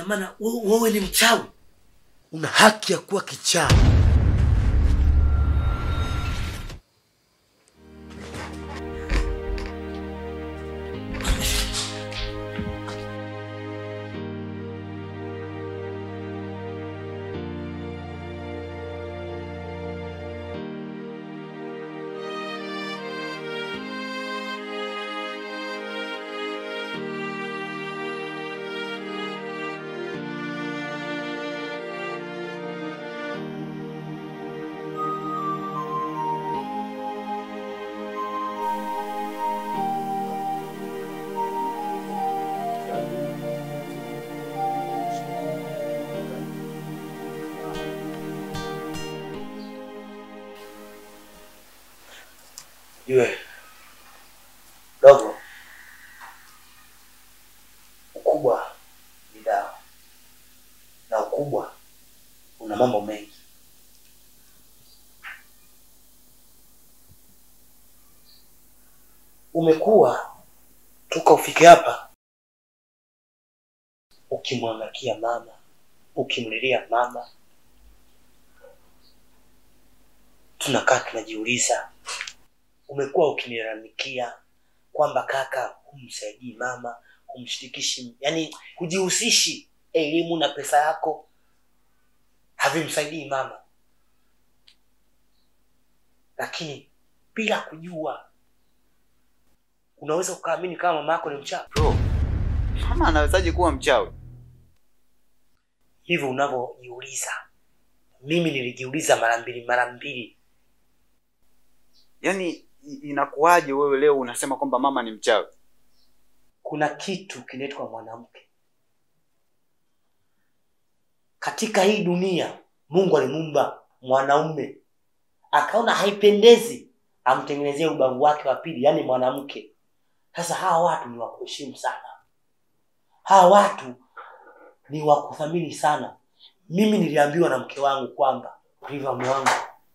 maana wewe wewe ni mchawi Una haki ya kuwa kichaa. Jue dogo, ukubwa ni dawa, na ukubwa una mambo mengi. Umekuwa toka ufike hapa ukimwangakia mama, ukimlilia mama, tunakaa tunajiuliza umekuwa ukinilalamikia kwamba kaka humsaidii mama humshirikishi yani hujihusishi elimu na pesa yako havimsaidii mama lakini bila kujua unaweza ukaamini kama mama yako ni mchawi Bro, mama anawezaje kuwa mchawi? hivyo unavyojiuliza mimi nilijiuliza mara mbili mara mbili Yaani i- inakuwaje wewe leo unasema kwamba mama ni mchawi? kuna kitu kinaitwa mwanamke katika hii dunia mungu alimuumba mwanaume akaona haipendezi amtengenezee ubavu wake wa pili yaani mwanamke sasa hawa watu ni wa kuheshimu sana hawa watu ni wa kuthamini sana mimi niliambiwa na mke wangu kwamba riva mme wangu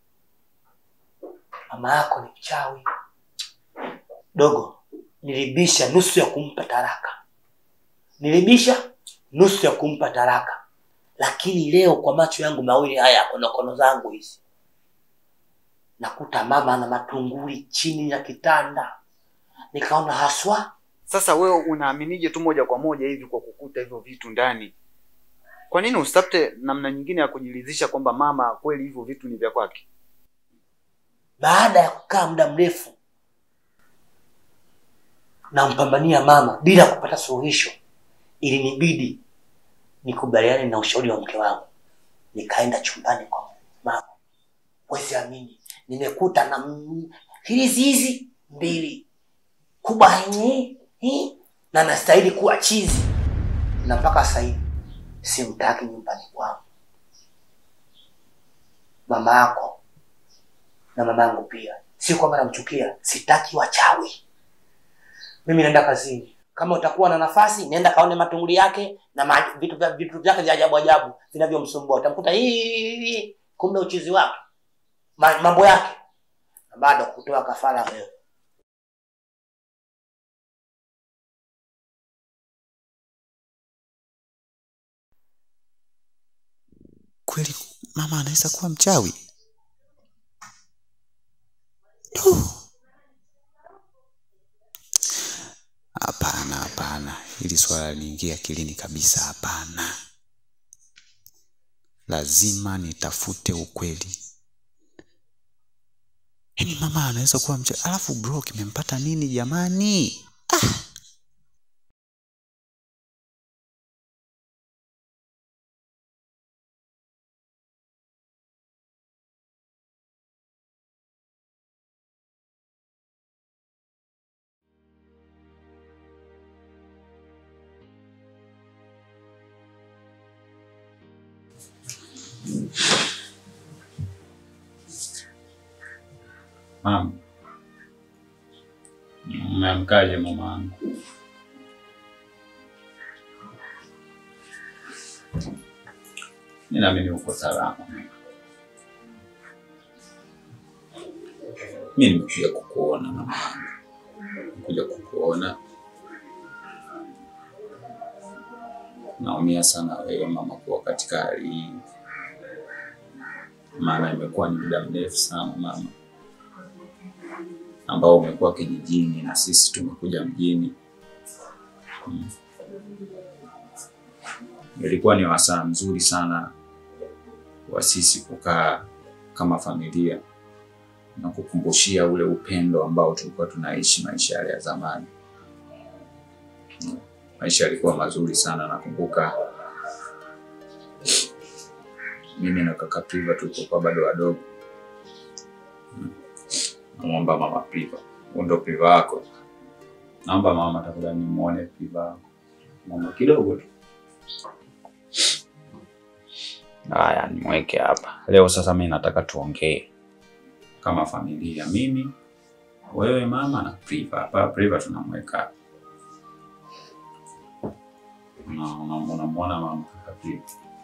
mama yako ni mchawi dogo nilibisha nusu ya kumpa taraka nilibisha nusu ya kumpa taraka lakini leo kwa macho yangu mawili haya konokono zangu hizi nakuta mama ana matunguli chini ya kitanda nikaona haswa Sasa wewe unaaminije tu moja kwa moja hivi kwa kukuta hivyo vitu ndani? Kwa nini usitafute namna nyingine ya kujiridhisha kwamba mama kweli hivyo vitu ni vya kwake? baada ya kukaa muda mrefu nampambania mama bila kupata suluhisho ilinibidi nikubaliane na ushauri wa mke wangu nikaenda chumbani kwa mama wezi amini nimekuta na m- hirizi hizi mbili kubwa yenye hii na nastahili kuwa chizi na mpaka sasa hivi simtaki nyumbani kwangu mama yako na mama yangu pia si kwamba namchukia sitaki wachawi mimi naenda kazini kama utakuwa na nafasi nenda kaone matunguli yake na ma, vitu, vya- vitu vyake vya ajabu ajabu vinavyomsumbua utamkuta hii kumbe uchizi wake ma, mambo yake na bado kutoa kafara wewe kweli mama anaweza kuwa mchawi Du. hapana hapana hili swala liingia akilini kabisa hapana lazima nitafute ukweli yaani mama anaweza kuwa mchawi alafu bro kimempata nini jamani ah. Mama, umeamkaje mama wangu? Mi naamini uko salama. Mi nimekuja kukuona mama wangu, nimekuja kukuona naumia sana wewe mama kuwa katika hali hii, maana imekuwa ni muda mrefu sana mama, ambao umekuwa kijijini na sisi tumekuja mjini. Mm. Ilikuwa ni wasaa mzuri sana wa sisi kukaa kama familia na kukumbushia ule upendo ambao tulikuwa tunaishi maisha yale ya zamani. Mm. Maisha yalikuwa mazuri sana. Nakumbuka mimi na kaka Priva tulipokuwa bado wadogo. Mm. Namwomba mama Priva, huyu ndo Priva wako, naomba mama tafadhali nimuone Priva wako mama kidogo tu. Haya, nimweke hapa leo. Sasa mimi nataka tuongee kama familia, mimi wewe, mama na Priva. Hapa Priva tunamweka hapa. Na- na- unamwona mama kaka Priva,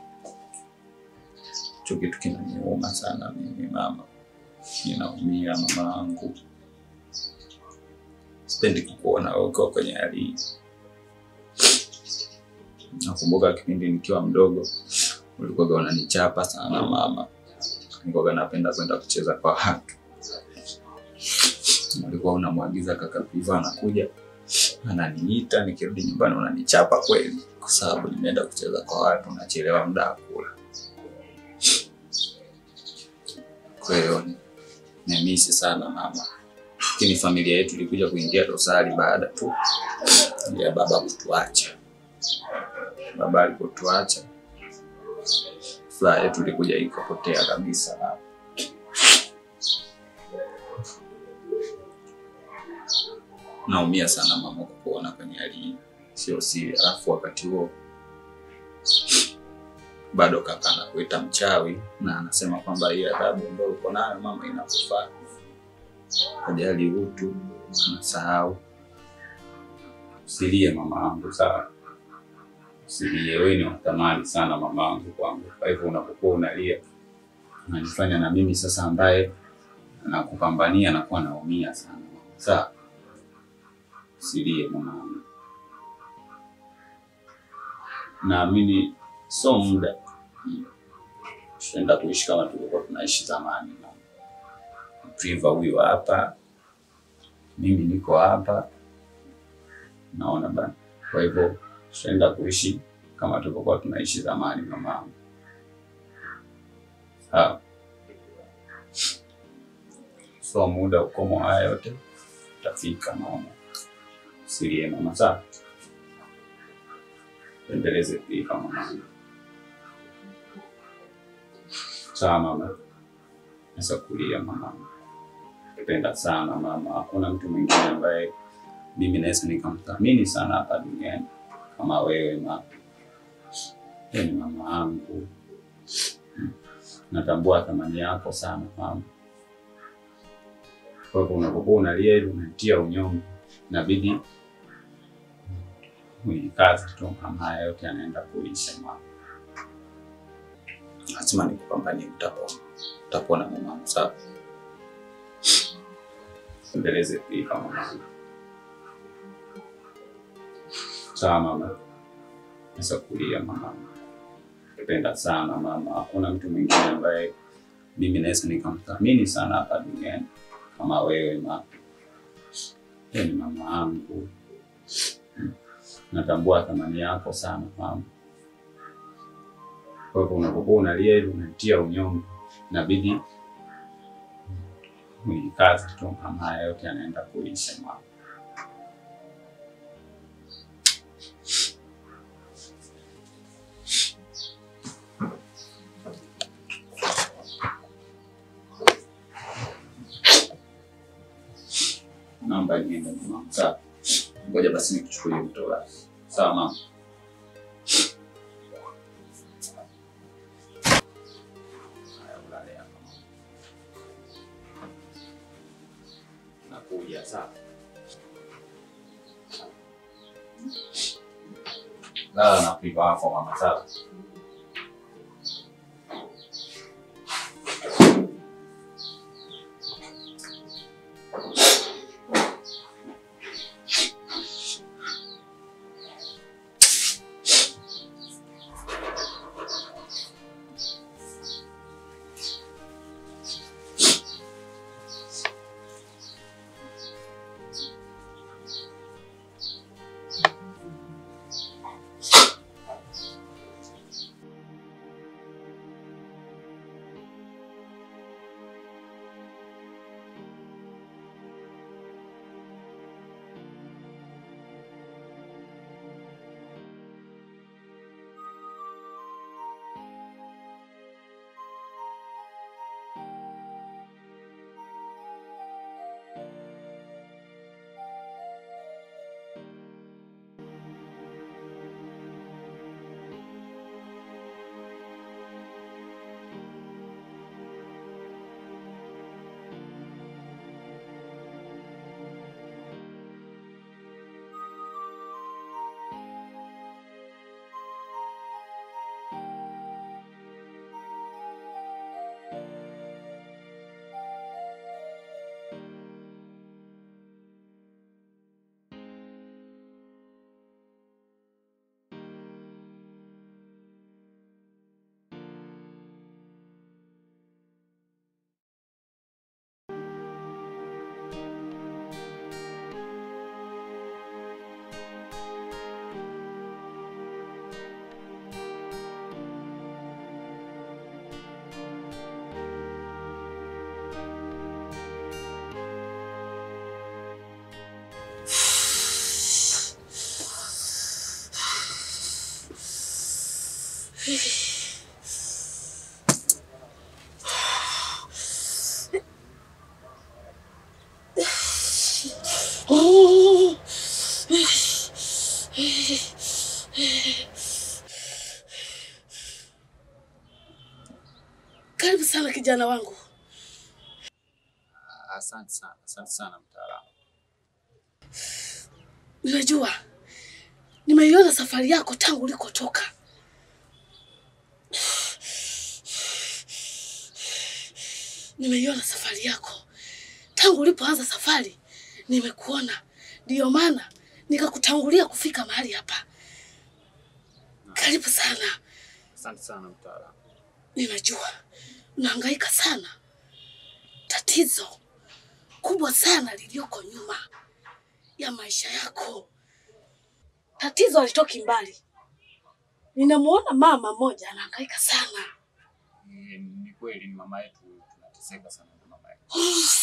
hicho kitu kinaniuma sana mimi mama, ninaumia mama yangu, sipendi kukuona wewe ukiwa kwenye hali hii. Nakumbuka kipindi nikiwa mdogo ulikuwa unanichapa sana mama, nilikuwa napenda kwenda kucheza kwa watu. Ulikuwa unamwagiza kaka Priva anakuja ananiita, nikirudi nyumbani unanichapa kweli, kwa sababu nimeenda kucheza kwa watu, nachelewa muda wa kula. Kwa hiyo nimemisi sana mama, lakini familia yetu ilikuja kuingia dosari baada tu ya baba kutuacha. Baba alipotuacha furaha yetu ilikuja ikapotea kabisa mama. Naumia sana mama kukuona kwenye hali hii, sio siri. Alafu wakati huo bado kaka anakuita mchawi na anasema kwamba hii adhabu ambayo uko nayo mama inakufaa. Hajali utu, anasahau. Usilie mama yangu, sawa? Usilie, wewe ni wa thamani sana mama yangu kwangu. Kwa hivyo unapokuwa unalia unanifanya na mimi sasa ambaye nakupambania nakuwa naumia sana, sawa? Usilie mama yangu. Naamini sio muda mm, tutaenda kuishi kama tulikuwa tunaishi zamani. Priva huyu hapa, mimi niko hapa, naona bana. Kwa hivyo tutaenda kuishi kama tulivyokuwa tunaishi zamani, mamangu. Sawa, so muda ukomo haya yote utafika, naona. Usilie mama, sawa? Endeleze kuiva mamangu. Sawa mama, nasa kulia mamangu. Napenda sana mama, hakuna mtu mwingine ambaye mimi naweza nikamthamini sana hapa duniani kama wewe mama. Wewe ni mama yangu, Mm. natambua thamani yako sana mama. Kwa hivyo unapokuwa unalia hivi unatia unyonge, inabidi kazi tu, kama haya yote yanaenda kuisha mama. Lazima nikupambanie, utapona, utapona mamangu, sawa? Endeleze kuiva mamangu. Sawa mama, nasa kulia mama, napenda sana mama. Hakuna mtu mwingine ambaye mimi naweza nikamthamini sana hapa duniani kama wewe mama. Wewe ni mama yangu, Mm. natambua thamani yako sana mama. Kwa hivyo unapokuwa unalia hivi unatia unyonge, inabidi kazi tu, kama haya yote yanaenda kuisha mama. Naomba niende mama. Sawa. Ngoja basi nikuchukulie kutoka. Sawa mama. Haya, ulale hapa mama. Nakuja sawa. Lala na pipa wako mama sawa. Karibu sana kijana wangu. Asante sana, asante sana mtaalamu. Nimejua, nimeiona safari yako tangu ulikotoka. Nimeiona safari yako tangu ulipoanza safari, nimekuona. Ndiyo maana nikakutangulia kufika mahali hapa. Karibu sana. Asante sana mtaalamu. Ninajua unahangaika sana. Tatizo kubwa sana lilioko nyuma ya maisha yako, tatizo halitoki mbali. Ninamuona mama mmoja anahangaika sana. Ni kweli ni mama yetu, tunateseka sana na mama yetu.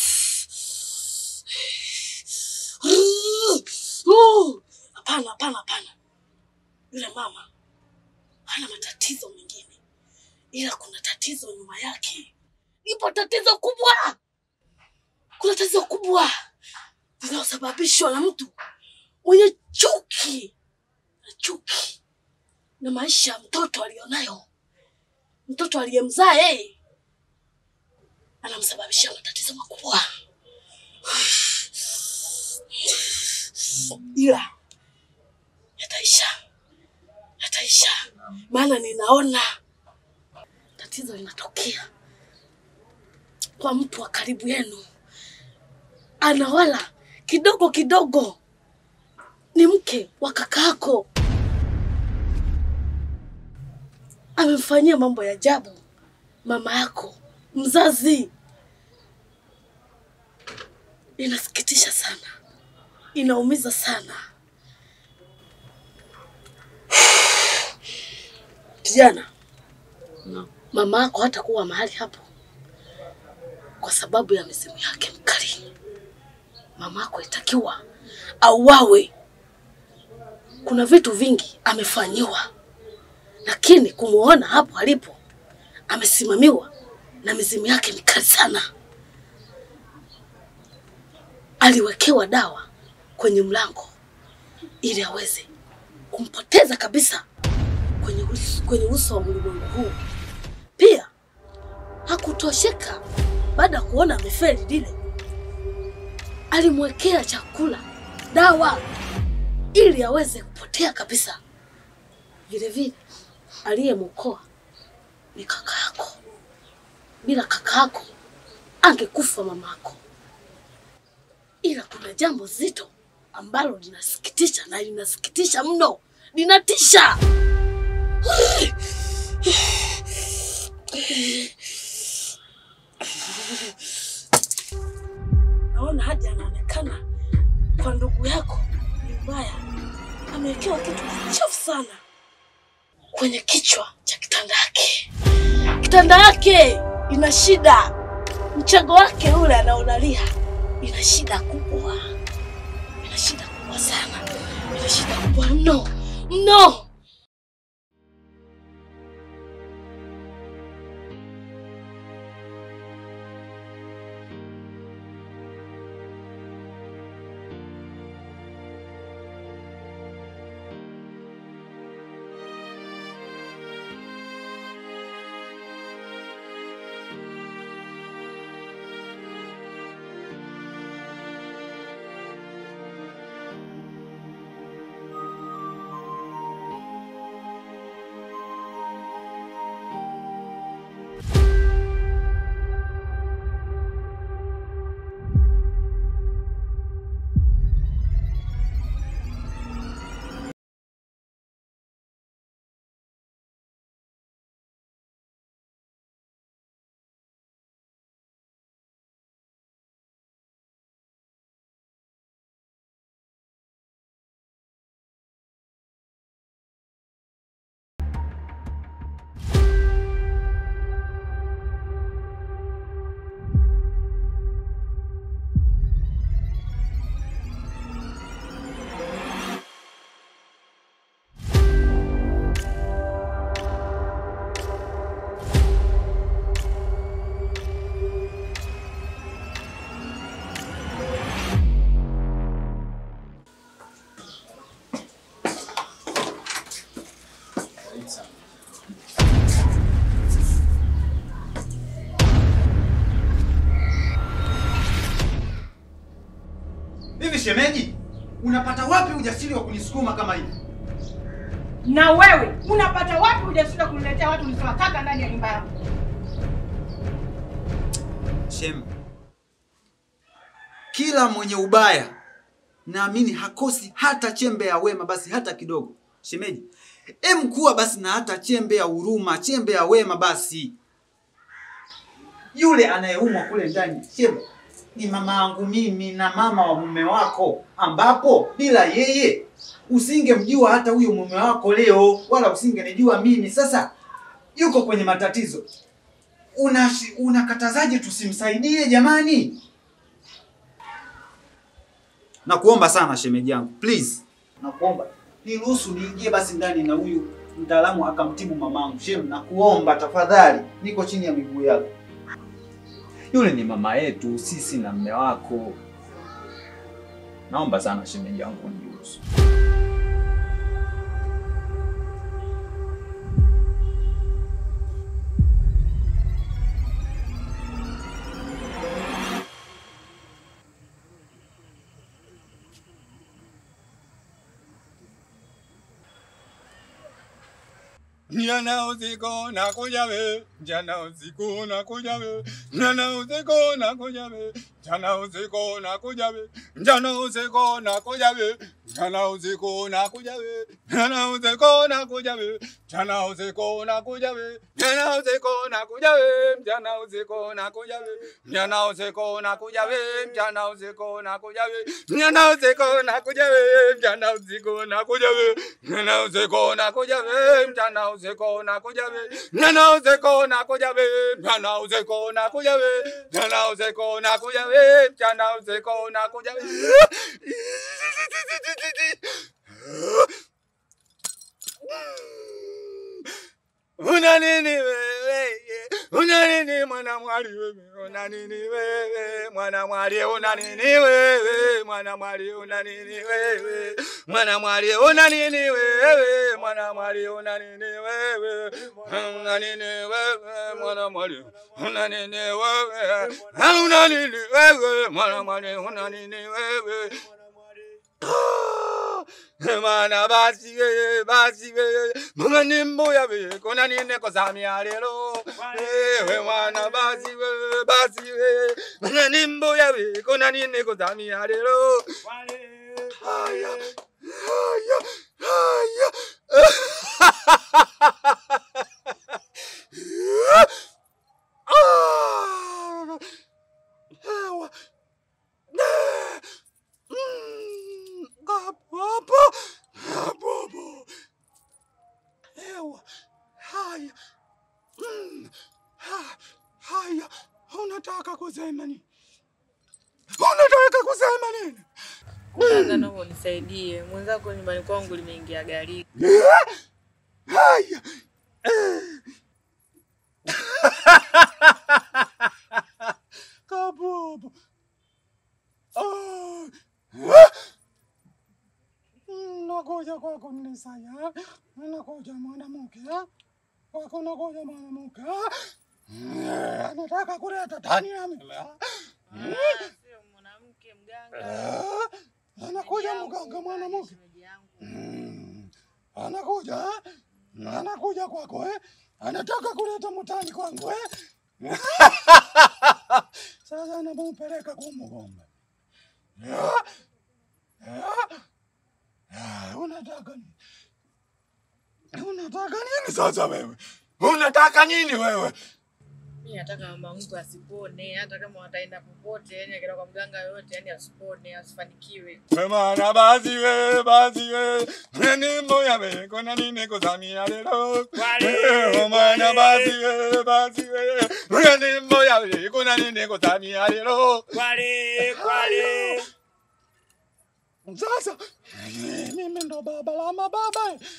Hapana, hapana, hapana. Yule mama hana matatizo mengine, ila kuna tatizo nyuma yake. Ipo tatizo kubwa, kuna tatizo kubwa linalosababishwa na mtu mwenye chuki na chuki na maisha ya mtoto alionayo, mtoto aliyemzaa yeye anamsababishia matatizo makubwa, ila yataisha, yataisha, maana ninaona tatizo linatokea kwa mtu wa karibu yenu, anawala kidogo kidogo, ni mke wa kakaako, amemfanyia mambo ya ajabu mama yako mzazi. Inasikitisha sana, inaumiza sana. Kijana, Naam. mama yako hatakuwa mahali hapo kwa sababu ya mizimu yake mkali. Mama yako itakiwa auawe. Kuna vitu vingi amefanyiwa, lakini kumuona hapo alipo amesimamiwa na mizimu yake mikali sana. Aliwekewa dawa kwenye mlango ili aweze kumpoteza kabisa kwenye uso, kwenye uso wa ulimwengu huu. Pia hakutosheka baada ya kuona amefeli lile, alimwekea chakula, dawa ili aweze kupotea kabisa. Vile vile aliyemwokoa ni kaka yako. Bila kaka yako angekufa mama yako. Ila kuna jambo zito ambalo linasikitisha na linasikitisha mno, linatisha. Naona hadi anaonekana kwa ndugu yako ni mbaya, amewekewa kitu kichafu sana kwenye kichwa cha kitanda yake. Kitanda yake ina shida, mchago wake ule anaolalia ina shida kubwa, ina shida kubwa sana, ina shida kubwa mno mno. Hivi shemeji, unapata wapi ujasiri wa kunisukuma kama hivi? Na wewe unapata wapi ujasiri wa kuniletea watu nisiwataka ndani ya nyumba yangu? Shem, kila mwenye ubaya naamini hakosi hata chembe ya wema, basi hata kidogo. Shemeji, em kuwa basi na hata chembe ya huruma, chembe ya wema basi. Yule anayeumwa kule ndani, Shem, ni mama yangu mimi na mama wa mume wako, ambapo bila yeye usingemjua hata huyo mume wako leo, wala usingenijua mimi. Sasa yuko kwenye matatizo, Unashi- unakatazaje tusimsaidie jamani? Nakuomba sana shemeji yangu, please, nakuomba niruhusu niingie basi ndani na huyu mtaalamu akamtibu mamangu. Shem, nakuomba tafadhali, niko chini ya miguu yako. Yule ni mama yetu sisi na mme wako. Naomba sana shemeji yangu niruhusu. Jana usiku nakuja we, jana usiku nakuja we, jana usiku nakuja we, jana usiku nakuja we, jana usiku nakuja we, jana usiku nakuja we, jana usiku nakuja we, jana usiku nakuja we, jana usiku nakuja we, jana usiku nakuja we, jana usiku nakuja we, jana usiku nakuja we, jana usiku nakuja we, jana usiku nakuja we, jana usiku nakuja we, jana usiku nakuja we, jana usiku nakuja we, jana usiku nakuja we, jana usiku nakuja we, jana usiku nakuja Una nini wewe? Una nini mwana mwali wewe? Una nini wewe? Mwana mwali una nini wewe? Mwana mwali una nini wewe? Mwana mwali una nini wewe? Mwana mwali una nini wewe? Una nini wewe? Mwana mwali una nini wewe? Una nini wewe? Mwana mwali una nini wewe? Mana basi we basi we mama nimboya we kona nine kozamia lero we mwana basi we basi we mama nimboya we kona nine kozamia lero haya haya haya Ah! Ewa. Mm, Gabobo, gabobo. Ewa, haya. Mm, ha- Haya, unataka kusema nini? Unataka kusema nini? Kwanza naomba unisaidie, mwenzako nyumbani kwangu limeingia gari. Haya. Kabobo. Ah. Nakuja kwako Mnisaya, nakuja mwanamke kwako, nakuja mwanamke anataka kuleta tani ya mimi. Sio mwanamke mganga. Anakuja mganga mwanamke Shemeji yangu. Mm. anakuja eh? anakuja kwako eh? anataka kuleta mtani kwangu eh? Sasa namumpeleka kumgombe. Ah, ah, ah, Unataka nini? Unataka nini sasa wewe? Unataka nini wewe? Mimi nataka mama mtu asipone, hata kama wataenda popote, yani akienda kwa mganga yoyote, yani asipone, asifanikiwe. Mwana basi we basi we nini moya we kona nini kuzamia lelo Eh, mwana basi we basi we nini moya we kona nini kuzamia lelo Kwale, kwale. Sasa eh, mimi ndo baba la mababa eh.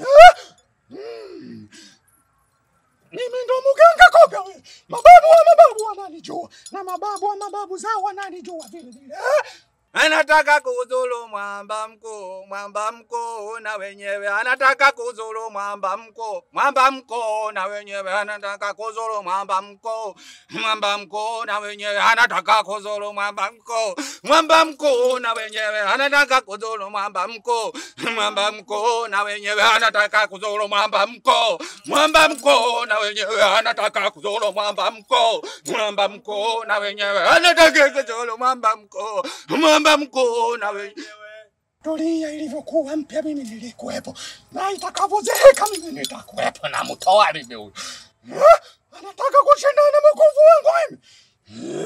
Mm. Mimi ndo mganga koga we. Mababu wa mababu wananijua na mababu wa mababu zao wananijua vile vile. Eh? anataka kuzulu mwamba mkuu, mwamba mkuu na wenyewe anataka kuzulu mwamba mkuu, mwamba mkuu na wenyewe anataka kuzulu mwamba mkuu, mwamba mkuu na wenyewe anataka kuzulu mwamba mkuu, mwamba mkuu na wenyewe anataka kuzulu mwamba mkuu, mwamba mkuu na wenyewe anataka kuzulu mwamba mkuu, mwamba mkuu na wenyewe anataka kuzulu mwamba mkuu, mwamba mkuu na wenyewe anataka kuzulu mwamba mkuu, mwamba mkuu na wenyewe dunia ilivyokuwa mpya, mimi nilikuwepo, na itakavyozeeka mimi nitakuwepo, na mtoa mimi huyu Ah, anataka kushindana na mkufu wangu mimi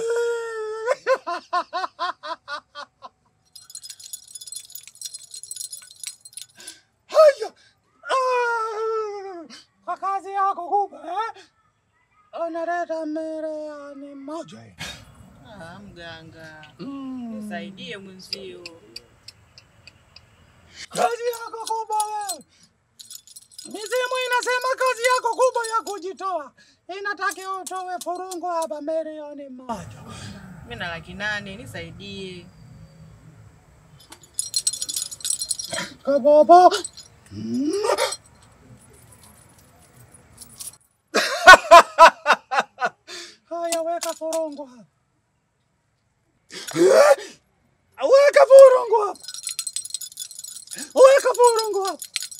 haya Ah, kwa kazi yako kubwa eh? unaleta merehani moja hii. Ah, mganga Mm. nisaidie mwenzio. kazi yako kubwa wewe. Mizimu inasema kazi yako kubwa ya kujitoa inatakiwa utoe furungu hapa milioni moja. Mimi na laki nane, nisaidie. Kabobo. Haya, weka furungu hapa. Weka furungu hapa. Weka furungu hapa.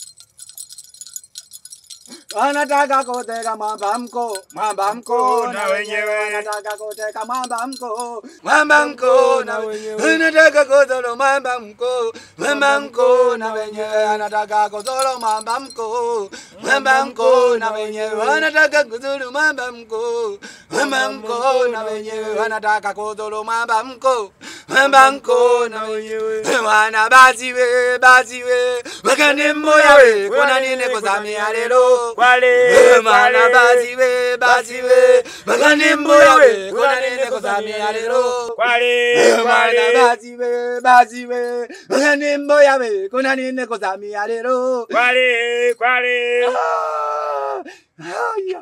Wanataka kuteka mwamba mko, mwamba mko na wenyewe wanataka kuteka mwamba mko, mwamba mko na wenyewe wanataka kuzolo mwamba mko, mwamba mko na wenyewe wanataka kuzolo mwamba mko, mwamba mko na wenyewe wanataka kuzolo mwamba mko, mwamba mko na wenyewe wanataka kuzolo mwamba mko, mwamba mko na wenyewe wana basi we basi we wakane moya we kuna nini kuzamia lelo Kwale, Mana kwale. basi we basi we wakane moya we kuna nini kuzamia lelo Kwale, Mana kwale. basi we basi we wakane moya we kuna nini kuzamia lelo Kwale, kwale. Ah, haya.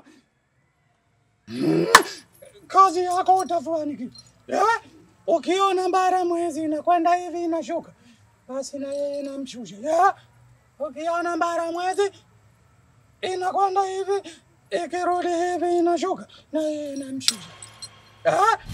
kazi yako utafanikiwa. Eh? Ukiona bara mwezi inakwenda hivi inashuka, basi na yeye namshusha. Eh? Ukiona bara mwezi inakwenda hivi ikirudi hivi inashuka, na yeye namshusha. Eh?